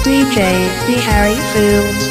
DJ D Harry Foods.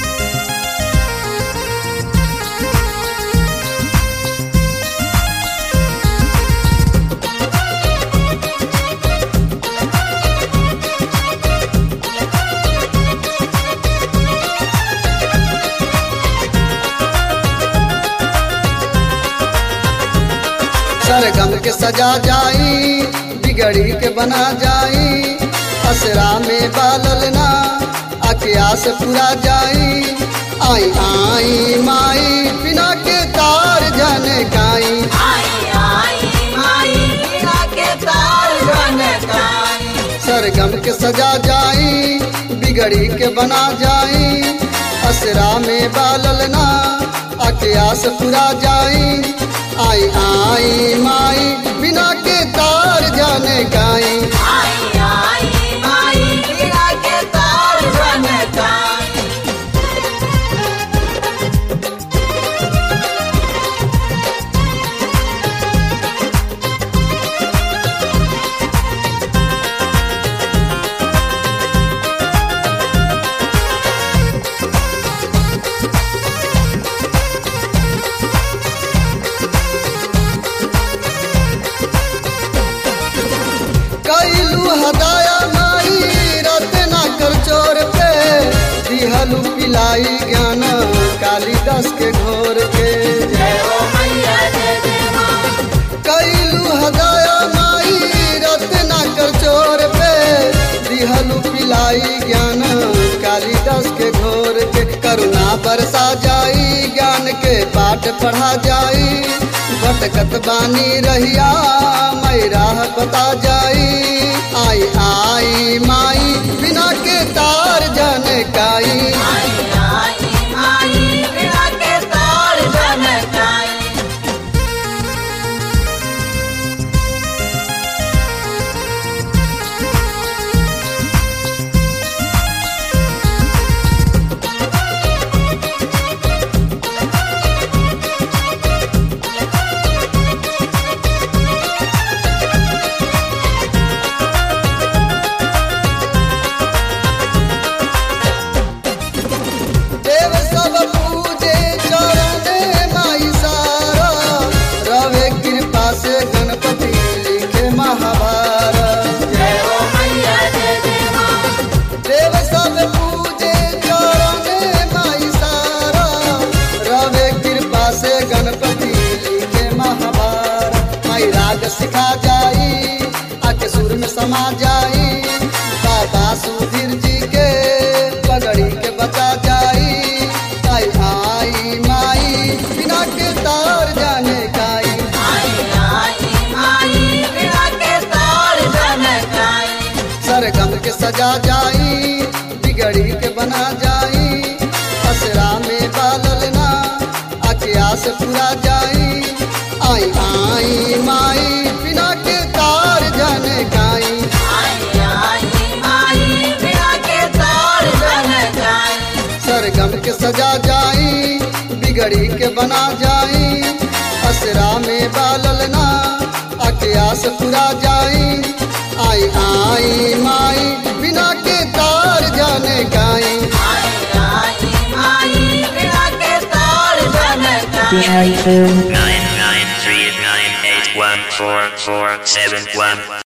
सरगम के सजा जाई बिगड़ी के बना जाई असरा में बालल ना आके आस पूरा जाई आई आई माई बिना के तार जाने काई आई आई माई बिना के तार बनताई सरगम के सजा जाई बिगड़ी के बना जाई असरा में बालल ना आके आस पूरा जाई आई आई माई बिना के तार जाने काई आई आई माई बिना के तार बनताई कैलू हदाया माई रतना कर चोर पे दिहलू पिलाई ज्ञान कालिदास के घोर के जय हो मैया जय जय माँ कैलू हदाया माई रतना कर चोर पे दिहलू पिलाई ज्ञान कालिदास के घोर के करुणा बरसा जाई ज्ञान के पाठ पढ़ा जाई भटकत बानी रहिया मैं राह बता जाई आई आई माई बिना के तार जाने काई आई आई माई बिना के तार बनताई देव सब पूजे चरण माई सारा रवे कृपा से गणपति लिखे महाभारत जय हो मैया जय जय माँ देव सब पूजे चरण माई सारा रवे कृपा से गणपति लिखे महाभारत माई राग सिखा जाई आके सुर में समा जाई बाबा सुधीर जी के पगड़ी के बचा जाई आई आई माई बिना के तार जाने काई आई आई माई बिना के तार बनताई सरगम के सजा जाई बिगड़ी के बना जाई असरा में बालल ना आके आस पूरा जाई आई आई माई बिना के तार जाने काई आई आई माई बिना के तार बनताई सरगम के सजा जाई बिगड़ी के बना जाई असरा में बालल ना आके आस पूरा जाई आई आई माई बिना के तार जाने काई आई आई माई बिना के तार D बनताई Harry Foods. nine nine three nine eight one four four seven one.